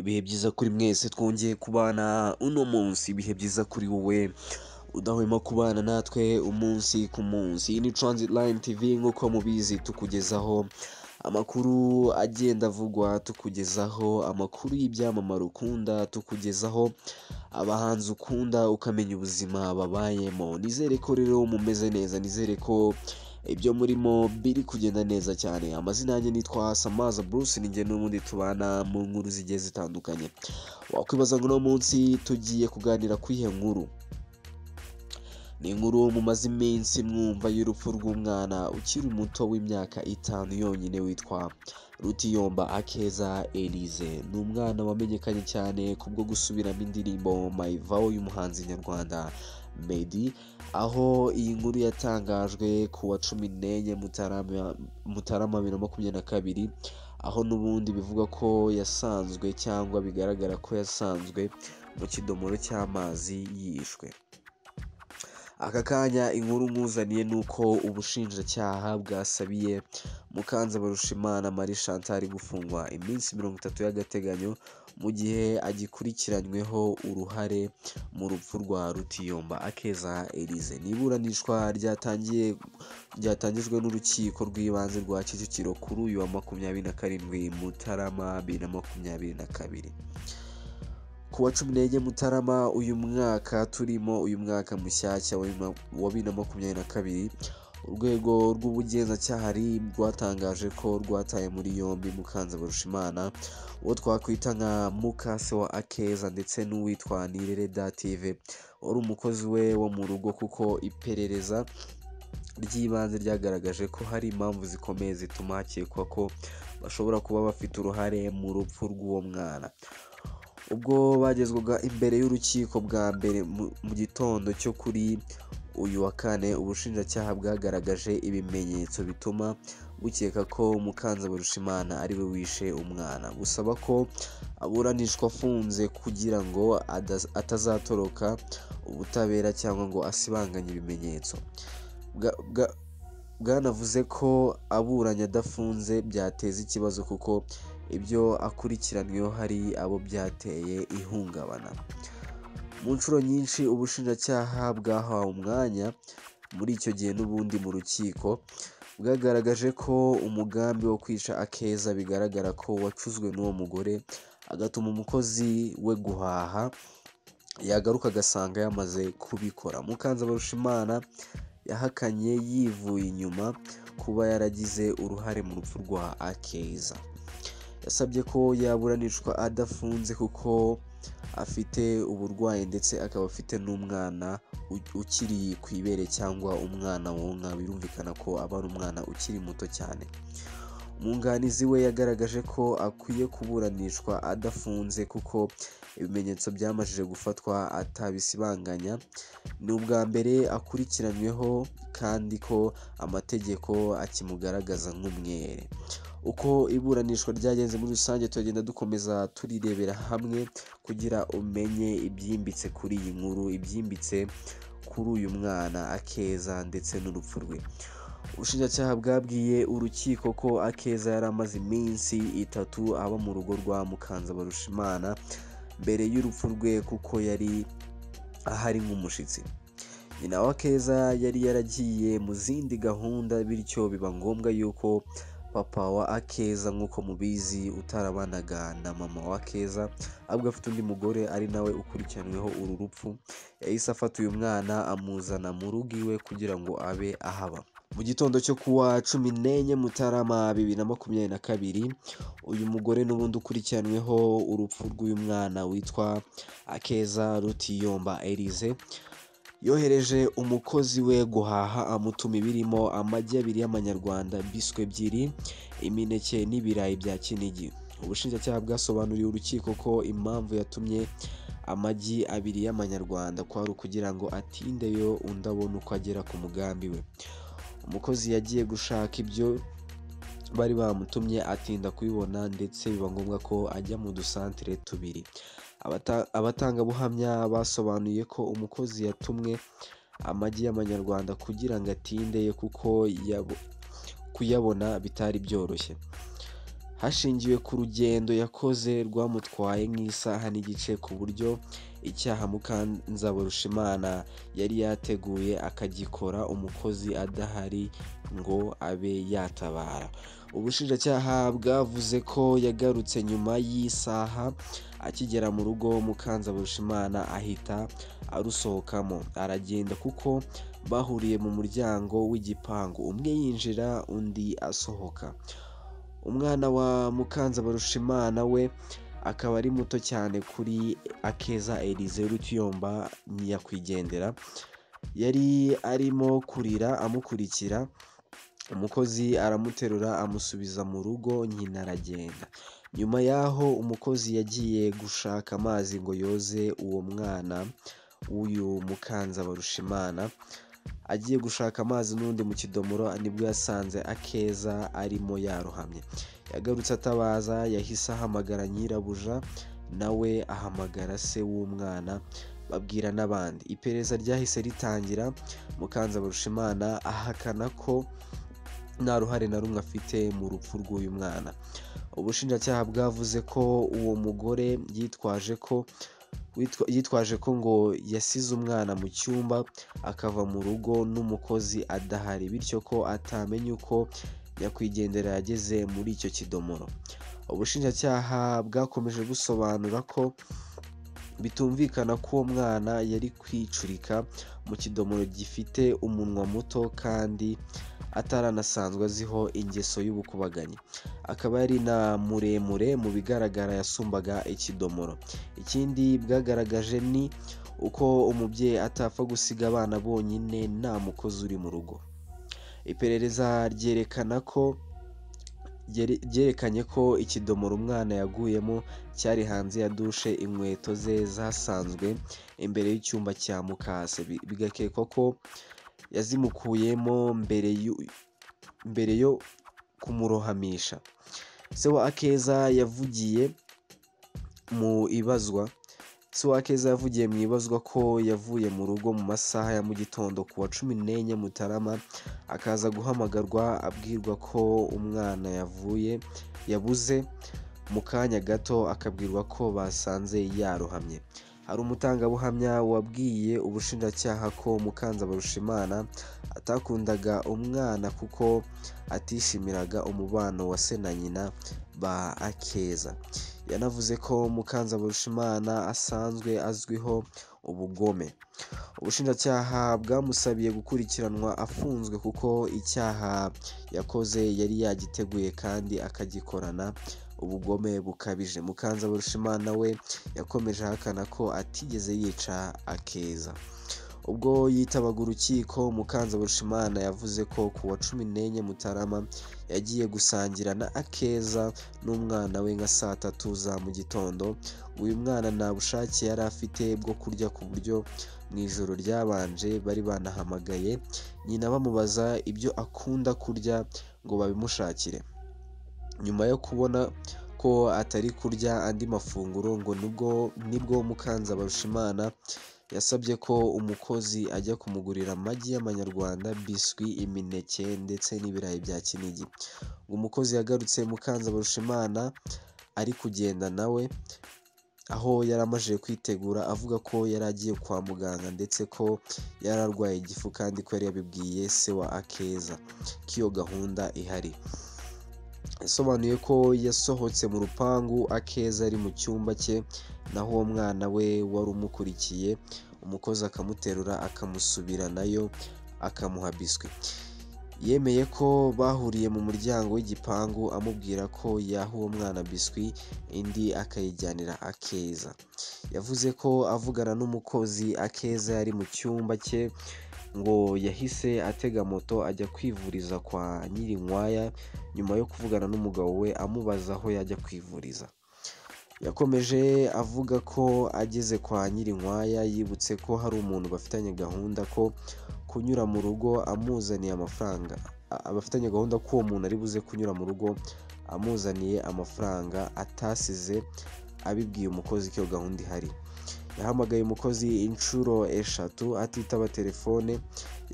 Ibihe byiza kuri mwese twongeye kubana uno munsi, ibihe byiza kuri wowe udahwema kubana natwe umunsi ku munsi, iyi ni Transit Line TV nk'uko mubizi tukugezaho amakuru agenda avugwa, tukugezaho amakuru y'ibyamamare ukunda, tukugezaho abahanzi ukunda ukamenya ubuzima babayemo, nizere ko rero mumeze neza, nizere ko ibyo murimo biri kugenda neza cyane, amazina yanjye nitwa Samaza Bruce, ni njye n'ubundi tubana mu nkuru zigiye zitandukanye, wakwibaza ngo uno munsi tugiye kuganira ku iyihe nkuru? Ni inkuru mumaze iminsi mwumva y'urupfu rw'umwana ukiri muto w'imyaka itanu yonyine witwa Rutiyomba Akeza Elise, ni umwana wamenyekanye cyane kubwo gusubiramo indirimbo Mayivaho y'umuhanzi nyarwanda Meddy, aho iyi nkuru yatangajwe ku wa cumi n'enye Mutarama Mutarama bibiri na makumyabiri na kabiri, aho n'ubundi bivugwa ko yasanzwe cyangwa bigaragara ko yasanzwe mu kidomoro cy'amazi yishwe. Aka kanya inkuru nkuzaniye ni uko ubushinjacyaha bwasabiye Mukanzabarushimana Marie Chantal gufungwa iminsi mirongo itatu y'agateganyo mu gihe agikurikiranyweho uruhare mu rupfu rwa Rutiyomba Akeza Elise. Ni iburanishwa ryatangiye ryatangijwe n'urukiko rw'ibanze rwa Kicukiro kuri uyu wa makumyabiri na karindwi Mutarama bibiri na makumyabiri na kabiri ku wa cumi n'enye Mutarama uyu mwaka turimo uyu mwaka mushyashya wa bibiri na- wa bibiri na makumyabiri na kabiri urwego rw'ubugenzacyaha RIB rwatangaje ko rwataye muri yombi Mukanzabarushimana uwo twakwita nka mukase wa Akeza ndetse n'uwitwa Nirere Dative wari umukozi we wo mu rugo kuko iperereza ry'ibanze ryagaragaje ko hari impamvu zikomeye zituma hakekwa ko bashobora kuba bafite uruhare mu rupfu rw'uwo mwana ubwo bagezwaga imbere y'urukiko bwa mbere mu- mu gitondo cyo kuri uyu wa kane ubushinjacyaha bwagaragaje ibimenyetso bituma bukeka ko mukanzabarushimana ariwe wishe umwana busaba ko aburanishwa afunze kugira ngo adas- atazatoroka ubutabera cyangwa ngo asibanganye ibimenyetso Bwa- bwa- bwanavuze ko aburanye adafunze byateza ikibazo kuko ibyo akurikiranyweho hari abo byateye ihungabana mu nshuro nyinshi ubushinjacyaha bwahawe umwanya muri icyo gihe n'ubundi mu rukiko bwagaragaje ko umugambi wo kwica akeza bigaragara ko wacuzwe n'uwo mugore agatuma umukozi we guhaha yagaruka agasanga yamaze kubikora mukanzabarushimana yahakanye yivuye inyuma kuba yaragize uruhare mu rupfu rwa akeza yasabye ko yaburanishwa adafunze kuko afite uburwayi ndetse akaba afite n'umwana u- ukiri ku ibere cyangwa umwana wonka birumvikana ko aba ari umwana ukiri muto cyane umwunganizi we yagaragaje ko akwiye kuburanishwa adafunze kuko ibimenyetso byamajije gufatwa atabisibanganya ni ubwa mbere akurikiranyweho kandi ko amategeko akimugaragaza nk'umwere uko iburanishwa ryagenze muri rusange turagenda dukomeza turirebera hamwe kugira umenye ibyimbitse kuri iyi nkuru ibyimbitse kuri uyu mwana akeza ndetse n'urupfu rwe ubushinjacyaha bwabwiye urukiko ko akeza yari amaze iminsi itatu aba mu rugo rwa mukanzabarushimana mbere y'urupfu rwe kuko yari ahari nk'umushyitsi nyina wa keza yari yaragiye mu zindi gahunda bityo biba ngombwa yuko papa wa akeza nk'uko mubizi utarabanaga na mama wa keza ahubwo afite undi mugore ari nawe ukurikiranyweho uru rupfu yahise afata uyu mwana amuzana mu rugo iwe kugira ngo abe ahaba mu gitondo cyo ku wa cumi n'enye mutarama bibiri na makumyabiri na kabiri uyu mugore n'ubundi ukurikiranyweho urupfu rw'uyu mwana witwa akeza rutiyomba elise yohereje umukozi we guhaha amutuma ibirimo amagi abiri y'amanyarwanda biswi ebyiri imineke n'ibirayi bya kinigi ubushinjacyaha bwasobanuriye urukiko ko impamvu yatumye amagi abiri y'amanyarwanda kwari ukugira ngo atindeyo undi abone uko agera ku mugambi we umukozi yagiye gushaka ibyo bari bamutumye atinda kubibona ndetse biba ngombwa ko ajya mu dusantere tubiri Abata- abatangabuhamya basobanuye ko umukozi yatumwe amagi y'amanyarwanda kugira ngo atinde kuko yabo- kuyabona bitari byoroshye hashingiwe ku rugendo yakoze rwamutwaye nk'isaha n'igice ku buryo icyaha Mukanzabarushimana yari yateguye akagikora umukozi adahari ngo abe yatabara ubushinjacyaha bwavuze ko yagarutse nyuma y'isaha akigera mu rugo Mukanzabarushimana ahita arusohokamo aragenda kuko bahuriye mu muryango w'igipangu umwe yinjira undi asohoka umwana wa Mukanzabarushimana we akaba ari muto cyane kuri akeza Elise Rutiyomba nyakwigendera yari arimo kurira amukurikira umukozi aramuterura amusubiza mu rugo nyina aragenda nyuma y'aho umukozi yagiye gushaka amazi ngo yoze uwo mwana w'uyu Mukanzabarushimana agiye gushaka amazi n'undi mu kidomoro nibwo yasanze akeza arimo yarohamye yagarutse atabaza yahise ahamagara nyirabuja nawe ahamagara se w'umwana babwira n'abandi iperereza ryahise ritangira Mukanzabarushimana ahakana ko nta ruhare na rumwe afite mu rupfu rw'uyu mwana ubushinjacyaha bwavuze ko uwo mugore yitwaje ko yitwaje ko ngo yasize umwana mu cyumba akava mu rugo n'umukozi adahari bityo ko atamenye uko nyakwigendera yageze muri icyo kidomoro ubushinjacyaha bwakomeje busobanura ko bitumvikana ko uwo mwana yari kwicurika mu kidomoro gifite umunwa muto kandi ataranasanzwe aziho ingeso y'ubukubaganyi akaba yari na muremure mu bigaragara yasumbaga ikidomoro ikindi bwagaragaje ni uko umubyeyi atapfa gusiga abana bonyine nta mukozi uri mu rugo iperereza ryerekana ko byerekanye ko ikidomoro umwana yaguyemo cyari hanze ya dushe inkweto ze zasanzwe imbere y'icyumba cya mukase bigakekwa ko yazimukuyemo mbere yo kumurohamisha se wa akeza yavugiye mu ibazwa se wa akeza yavugiye mu ibazwa ko yavuye mu rugo mu masaha ya mu gitondo ku wa cumi n'enye mutarama akaza guhamagarwa abwirwa ko umwana yavuye yabuze mu kanya gato akabwirwa ko basanze yarohamye hari umutangabuhamya wabwiye ubushinjacyaha ko mukanzabarushimana atakundaga umwana kuko atishimiraga umubano wa se na nyina ba akeza yanavuze ko mukanzabarushimana asanzwe azwiho ubugome ubushinjacyaha bwamusabiye gukurikiranwa afunzwe kuko icyaha yakoze yari yagiteguye kandi akagikorana ubugome bukabije mukanzabarushimana we yakomeje ahakana ko atigeze yica akeza ubwo yitabaga urukiko mukanzabarushimana yavuze ko ku wa cumi n'enye mutarama yagiye gusangira na akeza n'umwana we nka saa tatu za mu gitondo uyu mwana nta bushake yari afite bwo kurya ku buryo mu ijoro ryabanje bari banahamagaye nyina bamubaza ibyo akunda kurya ngo babimushakire nyuma yo kubona ko atari kurya andi mafunguro ngo nibwo nibwo mukanzabarushimana yasabye ko umukozi ajya kumugurira amagi y'amanyarwanda biswi imineke ndetse n'ibirayi bya kinigi umukozi yagarutse mukanzabarushimana ari kugenda nawe aho yari amajije kwitegura avuga ko yari agiye kwa muganga ndetse ko yari arwaye igifu kandi ko yari yabibwiye se wa akeza k'iyo gahunda ihari yasobanuye ko yasohotse mu rupangu akeza ari mu cyumba cye naho uwo mwana we wari umukurikiye umukozi akamuterura akamusubira nayo akamuha biswi yemeye ko bahuriye mu muryango w'igipangu amubwira ko yaha uwo mwana biswi indi akayijyanira akeza yavuze ko avugana n'umukozi akeza yari mu cyumba cye ngo yahise atega moto ajya kwivuriza kwa nyirinkwaya nyuma yo kuvugana n'umugabo we amubaza aho yajya kwivuriza yakomeje avuga ko ageze kwa nyirinkwaya yibutse ko hari umuntu bafitanye gahunda ko kunyura mu rugo amuzaniye amafaranga abafitanye gahunda ko uwo muntu ari buze kunyura mu rugo amuzaniye amafaranga atasize abibwiye umukozi ko iyo gahunda ihari yahamagaye umukozi inshuro eshatu atitaba telefone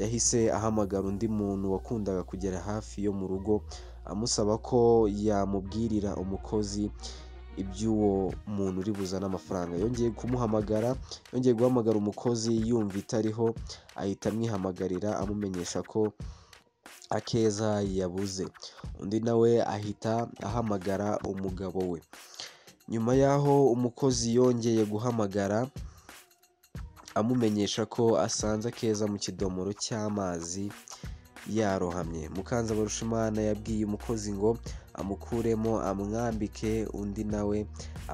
yahise ahamagara undi muntu wakundaga kugera hafi yo mu rugo amusaba ko yamubwirira umukozi iby'uwo muntu uri buzane amafaranga yongeye kumuhamagara yongeye guhamagara umukozi yumva itariho ahita amwihamagarira amumenyesha ko akeza yabuze undi nawe ahita ahamagara umugabo we nyuma y'aho umukozi yongeye guhamagara amumenyesha ko asanze akeza mu kidomoro cy'amazi yarohamye mukanza barushimana yabwiye umukozi ngo amukuremo amwambike undi nawe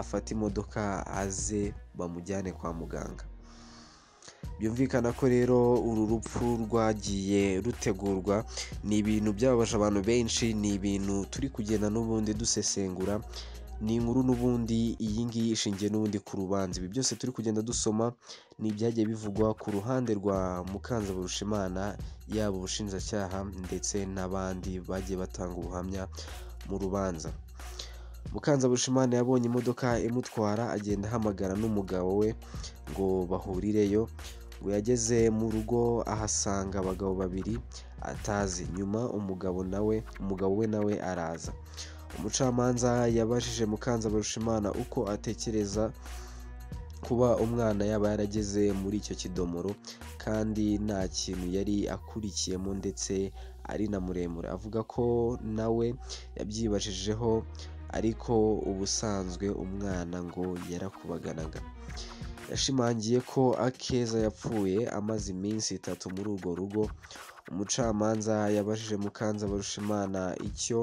afate imodoka aze bamujyane kwa muganga byumvikana ko rero uru rupfu rwagiye rutegurwa ni ibintu byababaje abantu benshi ni ibintu turi kugenda n'ubundi dusesengura ni inkuru n'ubundi iyi ngiyi ishingiye n'ubundi ku rubanza ibi byose turi kugenda dusoma ni ibyagiye bivugwa ku ruhande rwa mukanzaburushimana yaba ubushinjacyaha ndetse n'abandi bagiye batanga ubuhamya mu rubanza mukanzaburushimana yabonye imodoka imutwara agenda ahamagara n'umugabo we ngo bahurireyo ngo yageze mu rugo ahasanga abagabo babiri atazi nyuma umugabo nawe umugabo we nawe araza umucamanza yabajije mukanzabarushimana uko atekereza kuba umwana yaba yarageze muri icyo kidomoro kandi nta kintu yari akurikiyemo ndetse ari na muremure avuga ko nawe yabyibajijeho ariko ubusanzwe umwana ngo yarakubaganaga yashimangiye ko akeza yapfuye amaze iminsi itatu muri urwo rugo umucamanza yabajije mukanzabarushimana icyo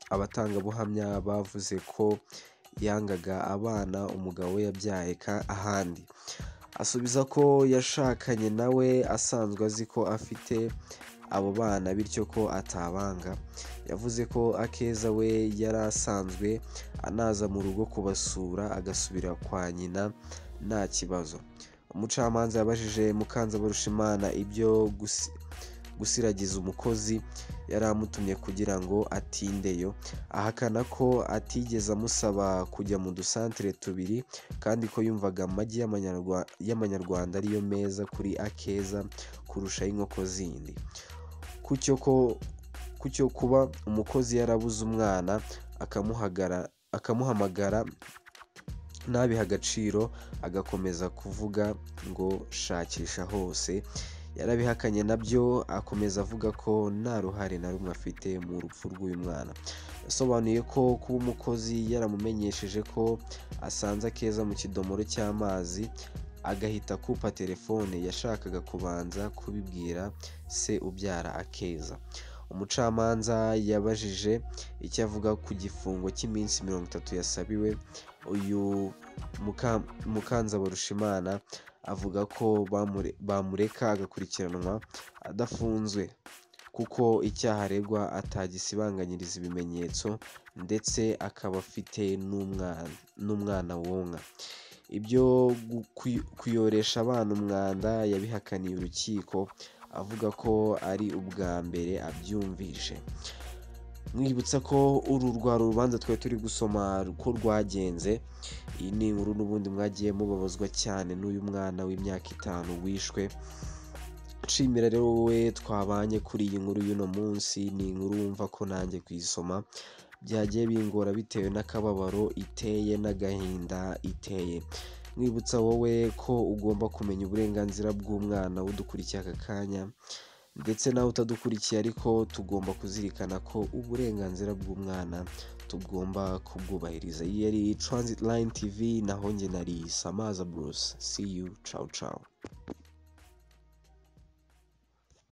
abatangabuhamya bavuze ko yangaga abana umugabo we yabyaye ahandi asubiza ko yashakanye nawe asanzwe azi ko afite abo bana bityo ko atabanga yavuze ko akeza we yari asanzwe anaza mu rugo kubasura agasubira kwa nyina nta kibazo umucamanza yabajije mukanzabarushimana ibyo gusa gusiragiza umukozi yari amutumye kugira ngo atindeyo ahakana ko atigeze amusaba kujya mu dusantere tubiri kandi ko yumvaga amagi y'amanyarwanda ariyo meza kuri akeza kurusha ay'inkoko zindi ku cyo kuba umukozi yarabuze umwana akamuhamagara ntabihe agaciro agakomeza kuvuga ngo shakisha hose yarabihakanye nabyo akomeza avuga ko nta ruhare na rumwe afite mu rupfu rw'uyu mwana yasobanuye ko kuba umukozi yaramumenyesheje ko asanze akeza mu kidomoro cy'amazi agahita akupa telefone yashakaga kubanza kubibwira se ubyara akeza umucamanza yabajije icyo avuga ku gifungo cy'iminsi mirongo itatu yasabiwe uyu mukanzabarushimana avuga ko bamureka agakurikiranwa adafunzwe kuko icyaha aregwa atagisibanganyiriza ibimenyetso ndetse akaba afite n'umwana wonka ibyo kuyoresha abana umwanda yabihakaniye urukiko avuga ko ari ubwa mbere abyumvishe mwibutsa ko uru rwari urubanza twari turi gusoma ko rwagenze iyi ni inkuru n'ubundi mwagiye mubabazwa cyane n'uyu mwana w'imyaka itanu wishwe nshimira rero wowe twabanye kuri iyi nkuru y'uno munsi ni inkuru wumva ko nanjye kuyisoma byagiye bingora bitewe n'akababaro iteye n'agahinda iteye mwibutsa wowe ko ugomba kumenya uburenganzira bw'umwana udukurikiye aka kanya ndetse nawe utadukurikiye ariko tugomba kuzirikana ko uburenganzira bw'umwana tugomba kubwubahiriza iyi yari transit line tv naho njye nari samaza bruce see you ciao ciao